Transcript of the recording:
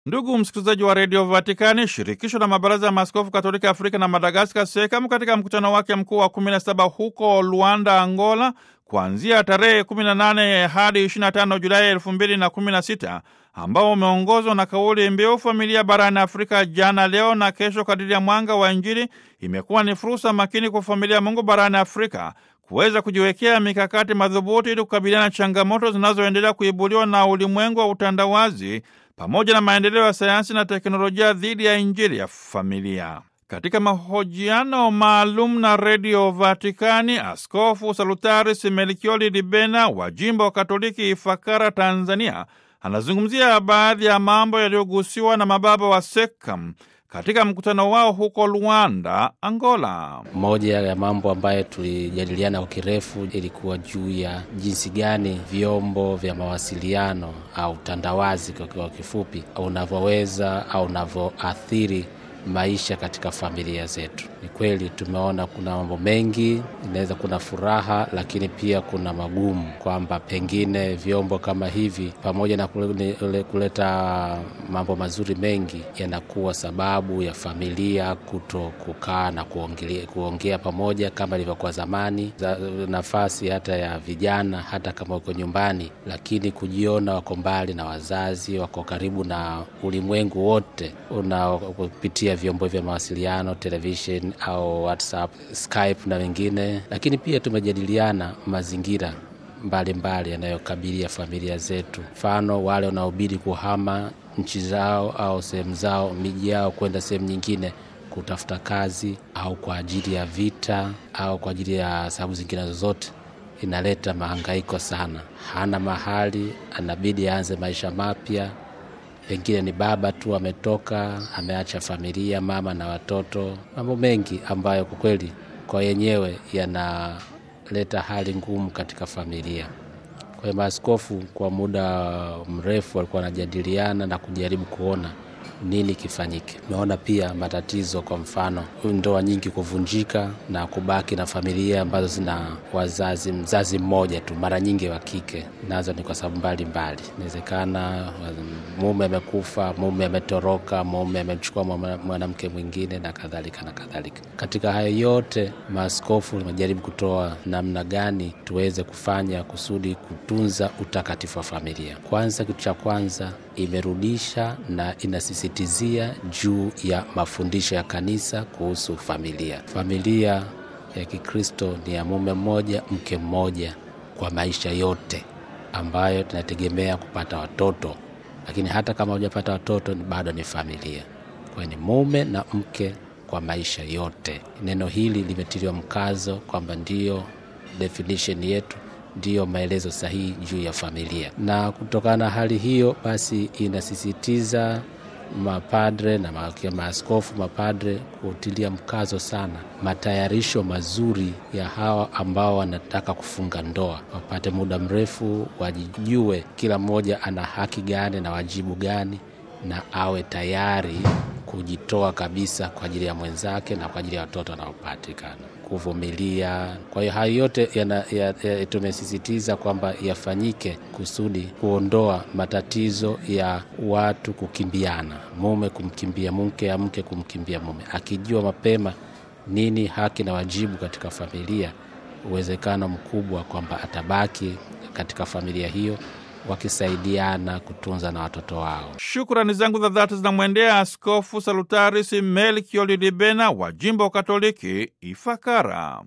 Ndugu msikilizaji wa redio Vatikani, shirikisho la mabaraza ya maaskofu katolika Afrika na Madagaskar, SEKAM, katika mkutano wake mkuu wa 17 huko Luanda, Angola, kuanzia tarehe 18 hadi 25 Julai 2016 ambao umeongozwa na kauli mbiu familia barani Afrika, jana, leo na kesho, kadiri ya mwanga wa Injili, imekuwa ni fursa makini kwa familia ya Mungu barani Afrika kuweza kujiwekea mikakati madhubuti ili kukabiliana na changamoto zinazoendelea kuibuliwa na ulimwengu wa utandawazi pamoja na maendeleo ya sayansi na teknolojia dhidi ya Injili ya familia. Katika mahojiano maalum na redio Vatikani, Askofu Salutaris Melkioli Libena wa jimbo wa Katoliki Ifakara, Tanzania, anazungumzia baadhi ya mambo yaliyogusiwa na mababa wa SEKAM katika mkutano wao huko Luanda, Angola. Moja ya mambo ambayo tulijadiliana kwa kirefu ilikuwa juu ya jinsi gani vyombo vya mawasiliano au utandawazi kwa kifupi unavyoweza au unavyoathiri maisha katika familia zetu. Ni kweli tumeona kuna mambo mengi, inaweza kuna furaha, lakini pia kuna magumu, kwamba pengine vyombo kama hivi pamoja na kuleta mambo mazuri mengi, yanakuwa sababu ya familia kuto kukaa na kuongea, kuongea pamoja kama ilivyokuwa zamani, nafasi hata ya vijana, hata kama wako nyumbani, lakini kujiona wako mbali na wazazi, wako karibu na ulimwengu wote unaopitia vyombo vya mawasiliano television au WhatsApp, Skype na wengine. Lakini pia tumejadiliana mazingira mbalimbali yanayokabilia familia zetu, mfano wale wanaobidi kuhama nchi zao au sehemu zao, miji yao, kwenda sehemu nyingine kutafuta kazi au kwa ajili ya vita au kwa ajili ya sababu zingine zozote, inaleta mahangaiko sana. Hana mahali, anabidi aanze maisha mapya pengine ni baba tu ametoka, ameacha familia, mama na watoto, mambo mengi ambayo kwa kweli kwa yenyewe yanaleta hali ngumu katika familia. Kwa hiyo maaskofu kwa muda mrefu walikuwa wanajadiliana na kujaribu kuona nini kifanyike. Tumeona pia matatizo, kwa mfano ndoa nyingi kuvunjika na kubaki na familia ambazo zina wazazi, mzazi mmoja tu, mara nyingi wa kike. Nazo ni kwa sababu mbalimbali, inawezekana mume amekufa, mume ametoroka, mume amemchukua mwanamke mwingine na kadhalika na kadhalika. Katika hayo yote, maaskofu wamejaribu kutoa namna gani tuweze kufanya kusudi kutunza utakatifu wa familia. Kwanza, kitu cha kwanza imerudisha na inasisitizia juu ya mafundisho ya kanisa kuhusu familia. Familia ya Kikristo ni ya mume mmoja, mke mmoja kwa maisha yote, ambayo tunategemea kupata watoto, lakini hata kama hujapata watoto bado ni familia. Kwa hiyo ni mume na mke kwa maisha yote. Neno hili limetiliwa mkazo kwamba ndiyo definition yetu ndiyo maelezo sahihi juu ya familia, na kutokana na hali hiyo basi inasisitiza mapadre na maaskofu, mapadre kutilia mkazo sana matayarisho mazuri ya hawa ambao wanataka kufunga ndoa, wapate muda mrefu, wajijue kila mmoja ana haki gani na wajibu gani, na awe tayari kujitoa kabisa kwa ajili ya mwenzake na kwa ajili ya watoto wanaopatikana kuvumilia. Kwa hiyo hayo yote ya, ya, tumesisitiza kwamba yafanyike kusudi kuondoa matatizo ya watu kukimbiana, mume kumkimbia mke, mke kumkimbia mume. Akijua mapema nini haki na wajibu katika familia, uwezekano mkubwa kwamba atabaki katika familia hiyo wakisaidiana kutunza na watoto wao. Shukrani zangu za dhati zinamwendea Askofu Salutaris Melkioli Libena wa jimbo Katoliki Ifakara.